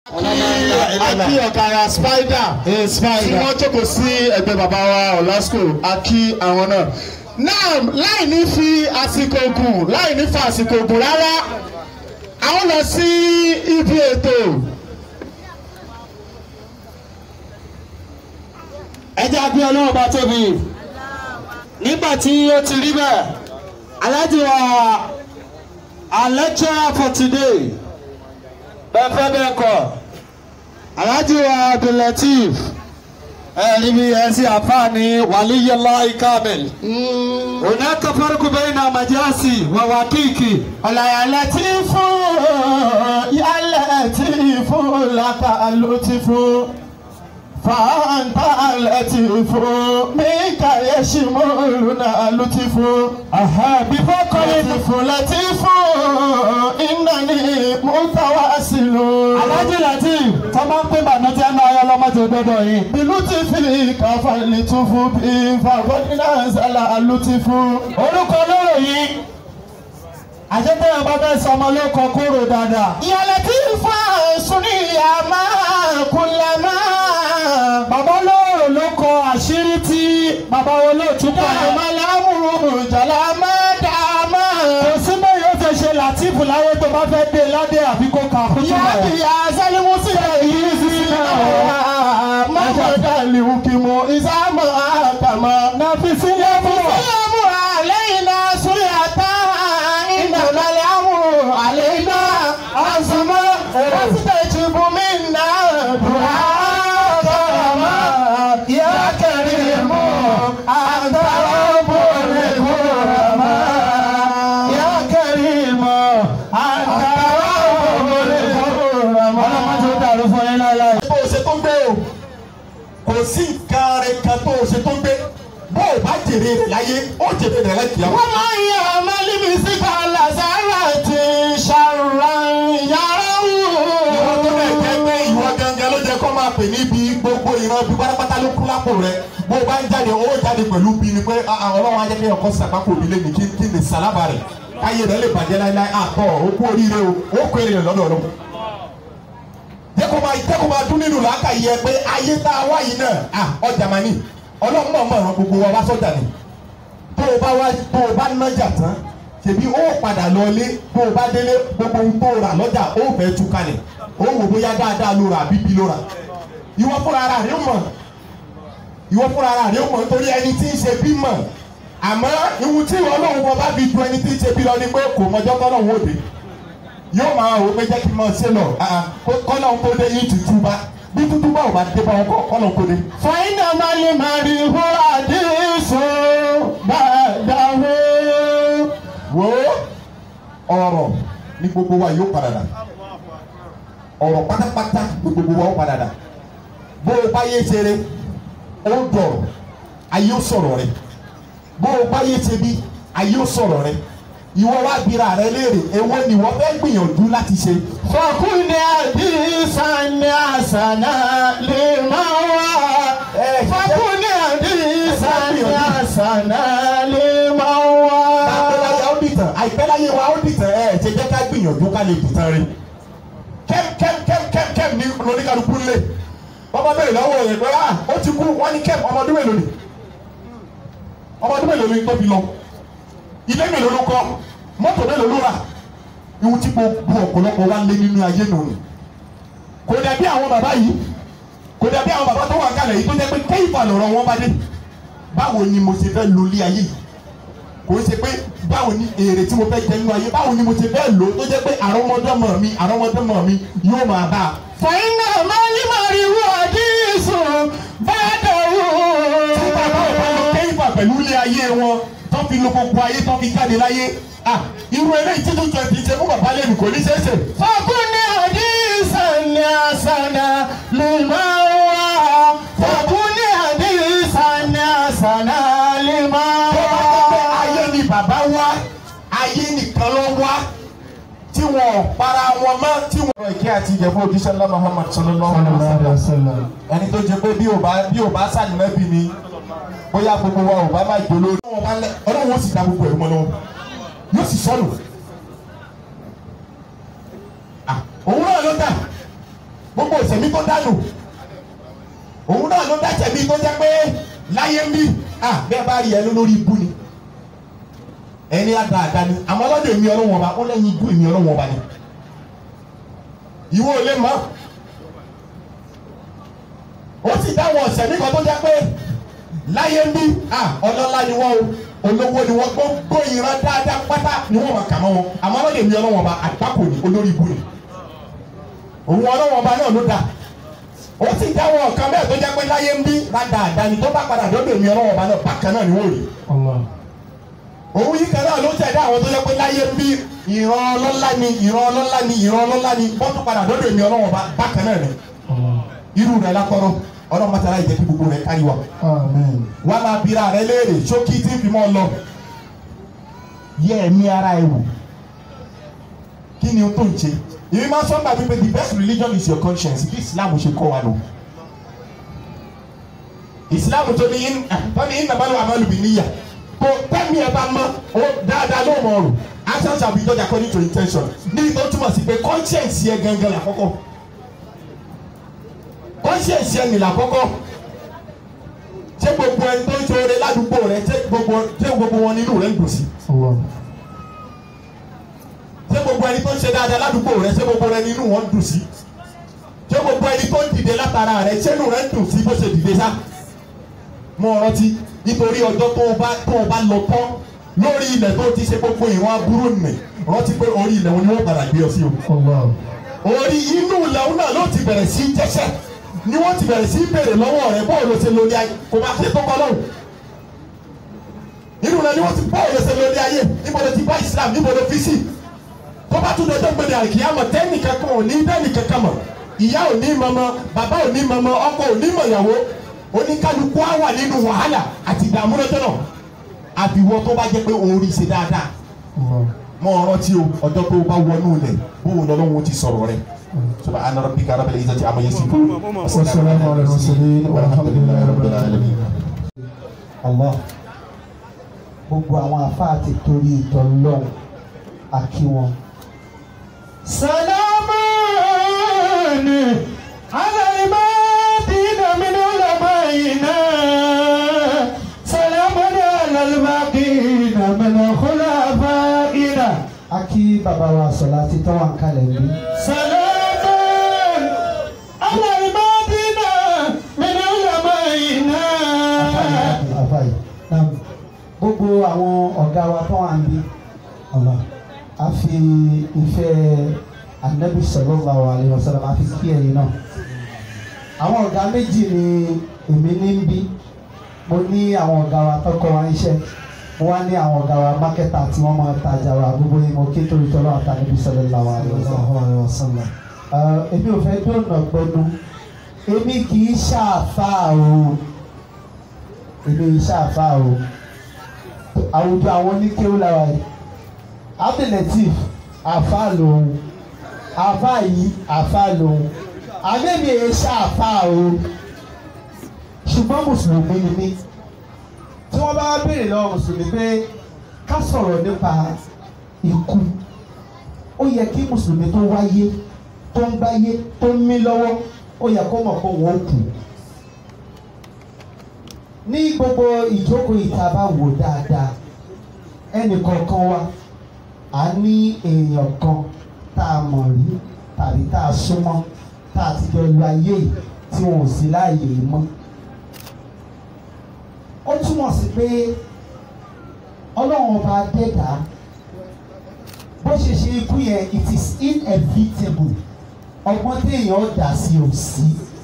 Akí ọ̀kadà spider tí wọ́n jókòó sí ẹgbẹ́ bàbá wa Olasco akí àwọn náà. Náà láì ní fi àsìkò gùn láì ní fa àsìkò gùn rárá, àwọn lọ sí ibi ètò. ẹ jẹ́ àbí ọlọ́run bá tóbi nígbà tí ó ti rí bẹ́ẹ̀ aláàjì wa our lecturer for today bẹ́ẹ̀ fẹ́ bẹ́ẹ̀ kọ́ aláàjì wa abdulateef ẹ níbi ẹsẹ̀ àfáàní wàlíyẹlá ikamil hunaka farqu bayna majasi wa wakiki Ọ̀làyàlẹ̀ tí fún yálẹ̀ tí fún làkà ló ti fún. Fàǹtà lẹ́tìfù Míkà Yẹ́sìmọ́lùnà lùtìfù. before calling Lẹ́tìfù lẹ́tìfù Ìnáni Mùtàwásílù. aláàjì lateef tó máa ń pín bànújẹ́ náà ọyọ́ lọ́mọdé gbọ́dọ̀ yìí. Bìlú ti fi kàfà lìtúfù bí fàgọ́dínà sálà lùtìfù. orúkọ lóró yìí àṣetẹ́yìn bá fẹ́ sọ ọmọ lóko kúrò dáadáa. Ìyàlẹ̀ tí fà sùnì àmà kùlàmà. bàbá lóró ló kọ àṣírí tí bàbá olóòtú pa ẹ̀. Dàmàlámù jàlámà dàmà. kò sí bẹ́ẹ̀ yóò fẹ́ ṣe làtìfù láyé tó bá fẹ́ dé ládé àbí kó kà fún Yá túbọ̀ bí rẹ̀. yá sálímù sílẹ̀ yìí sí náà. Mọ̀mọ́ dàlí òkìmọ̀ ìsámọ̀ àkàmọ́. nàfi sílẹ̀ fún wa. Sílẹ̀mù àlẹ́yìn náà súlẹ̀ àtà. Ìdàgbàlẹ̀ àmú àlẹ́yìn náà. Àsùnmọ́ pásítẹ̀ ìtìbù mí náà. Dùhà kọ̀ọ̀mọ́. Yá kẹrin mú. Àtàwọn bòrè kúrọ̀mọ́. Yá kẹrin mú. Àtàwọn bòrè kúrọ̀mọ́. ọlọ́mọdé ó dàrú fún yín láyà. bó o ṣe tó ń gbé o kò sí nǹkan rẹ kan tó o ṣe tó ń gbé bó o bá jèrè rẹ láyé ó jèrè rẹ láyé kìá. wọ́n máa ń yẹ ọmọlẹ́bí síta làzàrà ti ṣàrùràn yàrá ìwọ tó bẹ̀ wò. jẹ́ pé ìwọ gangan ló jẹ́ kó máa pè níbi gbogbo ìran bí pátápátá ló kú lápò rẹ bó o bá ń jáde ó jáde pẹ̀lú bí ni pé ah, ah, ọlọ́run ajẹ́ kí ọkọ sàpákò mi lé mi kí kí ni sàlábà rẹ̀ káyé rẹ̀ lè bàjẹ́ láíláí àtọ̀ ó kú oríire o ó kú èrè rẹ̀ lọ́dọ̀ ọlọ́run jẹ́ kó máa jẹ́ kó máa dún nínú làákà yẹ pé ayé tá a wá yìí náà ah, ọjà máa ní ọlọ́run náà mọ̀ ọ̀ràn gbogbo wa wá sọ́jà ni tó o bá wá tó o bá nájà tán ṣèbí ó padà lọlé tó o bá délé gbogbo ohun tó o rà lọ́jà ó fẹ́ tú kalẹ̀ ó wò bóyá dáadáa ló rà bíbí ló rà ìwọ fúnra ara rẹ mọ̀ ìwọ fúnra ara rẹ mọ̀ nítorí ẹni tí ń ṣe bí mọ̀ àmọ́ ìwù tí ìwọ náà wọ bá fi ju ẹni tí ń ṣe bí lọ ni pé kò mọjọ́ tọ́nà wò dé yóò máa wò pé jẹ́ kí n máa ṣe lọ kọ́nà ń kó dé yìí tutù bá bí tutù bá ò bá dé bá wọn kọ́ kọ́nà ń kó dé. fàyínà máa lè máa rí hu àdéhùn bàdáwó. wo ọ̀rọ̀ ní gbogbo wa yóò padà dà ọ̀rọ̀ pátápátá ní gbogbo wa ó padà dà bó o bá yé ṣeré ó dọ̀rọ̀ ayé ó sọ̀rọ̀ rẹ̀ bó o bá yé ṣe bí ayé ó sọ̀rọ̀ rẹ̀ ìwọ wá bira rẹ léèrè èwo ni wọ́n fẹ́ gbìyànjú láti ṣe. fọkùnrin àdìsàn ní àṣànà lè máa wá. fọkùnrin àdìsàn ní àṣànà lè máa wá. àpẹláyà ó dìtàn àìpẹ́láyé wa ó dìtàn ẹ̀ ṣe jẹ́ ká gbìyànjú ká lè dìtàn rẹ̀ kẹ́m kẹ́m kẹ́m kẹ́m kẹ́m ní lóníkàlùkù lé bàbá bẹ̀rẹ̀ lọ́wọ́ rẹ̀ pé ah ó ti kú wọ́n ní kẹ́m ọmọdún mélòó ni ọmọdún mélòó ni tó fi lọ ilé mélòó ló kọ́ mọ́tò mélòó ló rà ihun tí gbogbo ọ̀pọ̀lọpọ̀ wa lé nínú ayé nù ni kò dàbí àwọn bàbá yìí kò dàbí àwọn bàbá tó wà kálẹ̀ yìí tó jẹ́ pé kéyìfà lọ̀rọ̀ wọn bá dé báwo ni mo ṣe fẹ́ lo ilé ayé yìí kò ṣe pé báwo ni èrè tí mo fẹ́ jẹ nínú ayé báwo ni mo ṣe fẹ́ lò ó tó jẹ́ pé àrọ́mọdọ́mọ mi àrọ́mọdọ́mọ mi yóò máa bá a. fàyínà máa lè máa rí hu àdìsàn bàdáwó. tí bàbá ò bá lọ kéyìfà pẹ̀lú ilé ayé wọn tó fi lo gbogbo ayé tó fi jáde láyé ah irú eléyìí tí tuntun ẹ̀ fi ṣe fún bàbá lẹ́nu kò ní ṣeé ṣe. fọkùnrin àdìsàn ní àṣànà lè máa wá. fọkùnrin àdìsàn ní àṣànà lè máa tó bá jẹ́ pé wá. ayé ni bàbá wá ayé nìkan ló wá tí wọn ò para wọn mọ́ tí wọn. ọ̀rọ̀ ìkẹ́ àti ìjẹ̀bú òjíṣẹ́ ńlá Muhammad sallallahu alaihi wasallam ẹni tó jẹ pé bí ò bá bí ò bá sàlùmẹ́bì ni bóyá gbogbo wa ò bá má jò lórí. ọlọ́run ó sì dá gbogbo ẹ̀rú mọ́ lọ́wọ́ yóò sì sọnù. Ah, òun náà ló dà gbogbo ìṣẹ̀mí tó dànù òun náà ló dá ìṣẹ̀mí tó jẹ́ pé láyé ń bí ah bẹ́ẹ̀ bá rí ẹnu lórí ibú ni ẹni àdáadáa ni àmọ́ ọlọ́dẹ mi ọlọ́wọ́n ọba ó lẹ́yìn ibú mi ọlọ́wọ́n ọba ni ìwọ ò lè mọ̀ ó sì dáwọn ọ̀sẹ̀ mi kan tó jẹ́ pé láyé ń bí ah ọlọ́lá ni wọ́n o olówó ni wọ́n gbogbo ìran dáadáa pátá ni wọ́n máa kà mọ́ wọn àmọ́ ọlọ́dẹ mi ọlọ́wọ́n ọba àgbákò ni olórí ibú ni òun ọlọ́wọ́n ọba náà ló dá ó sì dáwọn ọ̀kan bẹ́ẹ̀ tó jẹ́ pé láyé ń bí dáadáa ni tó bá padà dọ́dọ̀ mi ọlọ́wọ́n ọba náà bákan náà ni wọ́n rí òun yìí kan náà ló tẹ̀dá àwọn tó jẹ́ pé láyé ń bí ìran ọlọ́lá ni ìran ọlọ́lá ni ìran ọlọ́lá ni wọ́n tún padà dọ́dọ̀ mi ọlọ́wọ́n ọba bákan náà ni irú rẹ̀ lákọ́rọ́ ọlọ́run mọ́tàlá ìjẹ́ kí gbogbo rẹ̀ kárí wa Amen. wàá máa bira rẹ léèrè ṣókí tí ń fi mọ́ ọ lọ yẹ ẹ̀mí ara ẹ wò kí ni o tó ń ṣe èmi máa ń sọ́nà wípé the best religion is your conscience bí islam ṣe kọ́ wa lò islam tó ní in tó ní in nàbàlù àmàlùbí níyà kò tẹ́mi ẹ̀ bá mọ́ o dáadáa ló mọ̀ ọ̀rùn actions shall be judged according to intention ní ìtọ́ túmọ̀ sí pé conscience yẹ gangan làkọ́kọ́ conscience yẹ nìlà kọ́kọ́ ṣé gbogbo ẹni tó ń ṣe oore ládùúgbò rẹ ṣé gbogbo ṣé gbogbo wọn nínú rẹ ń dùn sí Allah. ṣé gbogbo ẹni tó ń ṣe dáadáa ládùúgbò rẹ ṣé gbogbo rẹ nínú wọn ń dùn sí ṣé gbogbo ẹni tó ń dìde látara rẹ ṣé inú rẹ ń dùn sí bó ṣe dìde sá mọ rántí nítorí ọjọ́ tó o bá tó o bá lọ tán lórí ilẹ̀ tó ti ṣe gbogbo ìwọ̀n aburú nì rántí pé orí ilẹ̀ wọn ni wọ́n padà gbé ọ sí o Allah. orí inú ilẹ̀ wọn náà ló ti bẹ̀rẹ̀ sí í jẹ́sẹ̀ ni wọ́n ti bẹ̀rẹ̀ sí í béèrè lọ́wọ́ rẹ bọ́ọ̀lù ṣe lórí ayé kò bá ṣe tó kọ́ lọ́wọ́ inú rẹ ni wọ́n ti bọ́ọ̀lù ṣe lórí ayé níbo ló ti bá Islam níbo ló fi sí tó bá tún dọjọ́ gbẹdẹ àkìyàmọ̀ tẹ́nìkan kan ò ní dẹ́nìkan kan mọ̀ ìyá ò ní mọ̀mọ́ bàbá ò ní mọ̀mọ́ ọkọ ò ní mọ̀yàwó oníkálukú á wà nínú wàhálà àti ìdààmú lọ́jọ́ náà àbíwọ́ tó bá jẹ́ pé òun rí i ṣe dáadáa Allah. mọ ọ̀rọ̀ tí o ọjọ́ tó bá wọnú ilẹ̀ bóun lọ́lọ́run ti sọ̀rọ̀ rẹ̀ subhana rabbika rabbil izzati amma yasifun Wassalamu ala al-mursalin walhamdulillahi rabbil alamin. Allah gbogbo àwọn àfáà ti torí ìtọ́ lọ́hùn àkí wọn. سلامان على المدينة من علمائنا سلام على الباقين من خلفائنا akí bàbá wa sọ̀lá ti tọ́ wà ń kalẹ̀ bí. سلام على المدينة من علمائنا àfàyè náà gbogbo àwọn ọ̀gá wa tó wà ń bí Allah a fi ìfẹ́ anabi sallallahu alaihi wasallam a fi kí ẹ̀yin náà àwọn ọ̀gá méjì ni èmi ní ń bí mo ní àwọn ọ̀gá wa tó kọ́ wa iṣẹ́ mo wá ní àwọn ọ̀gá wa mákẹ́tà tí wọ́n máa tajà wa gbogbo yìí mo ké torí tọ́lọ́ àtàlẹ́bí sallallahu alaihi wasallam Ẹ, èmi ò fẹ́ dóònà gbẹnu èmi kì í ṣàfáà o èmi kì í ṣàfáà o àwùjọ àwọn oníkéwù làwà yìí abdulateef àfáà lòun àfáà yìí àfáà lòun àmẹ́mi èyí ṣàfáà o ṣùgbọ́n mùsùlùmí ni mí tí wọ́n bá béèrè lọ́wọ́ mùsùlùmí pé ká sọ̀rọ̀ nípa ikú ó yẹ kí mùsùlùmí tó wáyé tó ń gbáyé tó ń mí lọ́wọ́ ó yẹ kó mọ̀ pé wọ́n kù. ní gbogbo ìjókòó ìta bá wò dáadáa ẹnì kọ̀ọ̀kan wa a ní èèyàn kan tá a mọ̀ rí tàbí tá a súnmọ́ tá a ti jọ lu ayé yìí tí wọn ò sí láàyè yìí mọ́. ó túmọ̀ sí pé ọlọ́run ọba dẹ́dàá bó ṣe ṣe ikú yẹn it is inevitable ọgbọ́n téèyàn dà sí ò sí.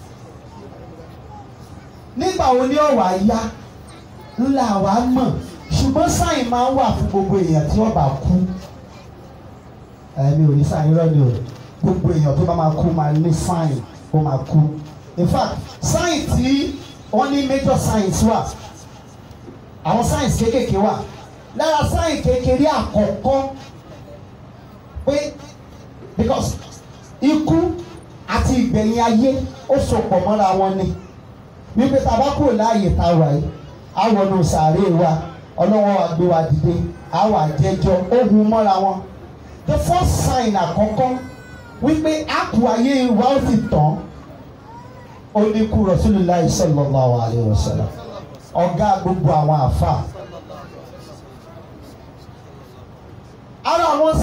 nígbà wo ni ọ̀wà yá ńlá wa mọ̀ ṣùgbọ́n sáyìn máa ń wà fún gbogbo èèyàn tí wọ́n bá kú. ẹ̀mí ò ní sáyìn lọ́ni o gbogbo èèyàn tó bá máa kú máa ní sáyìn ó máa kú. in fact sáyìn tí wọ́n ní major science wà àwọn science kéékèèké wà lára sáyìn kékeré àkọ́kọ́ pé because ikú àti ìgbẹ̀yìn ayé ó sopọ̀ mọ́ra wọn ni wípé tá a bá kúrò láàyè tá a wà yìí á wọnú sàárè wa ọlọ́wọ́ wa gbé wa dìde á wà jẹ́jọ́ ó hun mọ́ra wọn the first sign àkọ́kọ́ wípé àpò ayé wa ó sì tán ó ní kú Rasulullah sallallahu alaihi wasallam ọ̀gá gbogbo àwọn àfà. ara àwọn